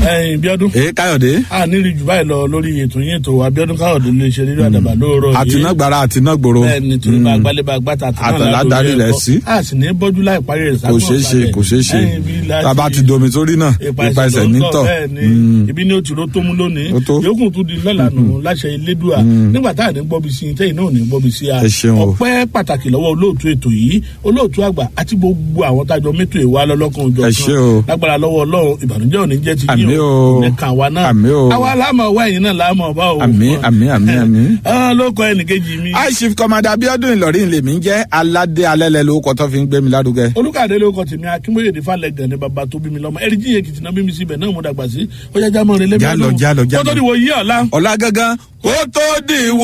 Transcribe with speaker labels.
Speaker 1: ẹyin bíọ́dún
Speaker 2: èé káyọ̀dé
Speaker 1: a nírí jù báyìí lọ lórí ètò yín ètò abiodun káyọ̀dé lè ṣe rírọ àdàbà lóòrọ̀ yìí
Speaker 2: àtinágbára àtinágbòro
Speaker 1: bẹ́ẹ̀ni torí bá gbálẹ̀ bá gbàtà
Speaker 2: Àtàlà darí rẹ̀ sí.
Speaker 1: a sì ní bọ́jú láì parí rẹ̀
Speaker 2: kò ṣeé ṣe kò ṣeé ṣe tàbá ti domi sórí náà ipa ẹsẹ̀ nítọ̀
Speaker 1: bẹ́ẹ̀ni ibi ni o ti ro tó mú lónìí
Speaker 2: Ó tó.
Speaker 1: yòókù tún di lọ́la nù láṣẹ elédùà nígbà tá à ní gbọ́bi sí i tẹ́yìn náà ò ní gbọ́bi sí a
Speaker 2: Ẹ ṣeun o.
Speaker 1: ọpẹ́ pàtàkì lọ́wọ́ olóòtú ètò yìí olóòtú àgbà àti gbogbo àwọn tájọ mẹ́tò ìwà lọ́lọ́kan òjò
Speaker 2: Ẹ ṣé o.
Speaker 1: lágbára lọ́wọ́ ọlọ́run ìbànújẹ́ ò ní jẹ́ ti
Speaker 2: Àmín
Speaker 1: yín
Speaker 2: o.
Speaker 1: nìkan wa náà
Speaker 2: Àmín o.
Speaker 1: àwa láàmú ọwọ́ ẹ̀yìn náà láàmú ọba o
Speaker 2: Àmín, àmín, àmín, àmín.
Speaker 1: Ah, ló kọ ẹnìkejì mi
Speaker 2: aishif kọmọdé abiodun ìlọrin lèmi ń jẹ́ aládé alẹ́lẹ́ lórúkọ tó fi ń gbé mi lárugẹ.
Speaker 1: olùkàdé ló kọ tèmi akínbóyè ní falẹ gàn ní baba tó bí mi lọmọ ẹrí jíye kìtìnà bí mi síbẹ̀ náà mo dàgbà sí ọjà jámọ rẹ lẹbi
Speaker 2: Já lọ, já lọ, já
Speaker 1: kó tó
Speaker 2: lọ.
Speaker 1: di wo yí ọ̀la
Speaker 2: ọ̀la gangan kó tó dìwọ́.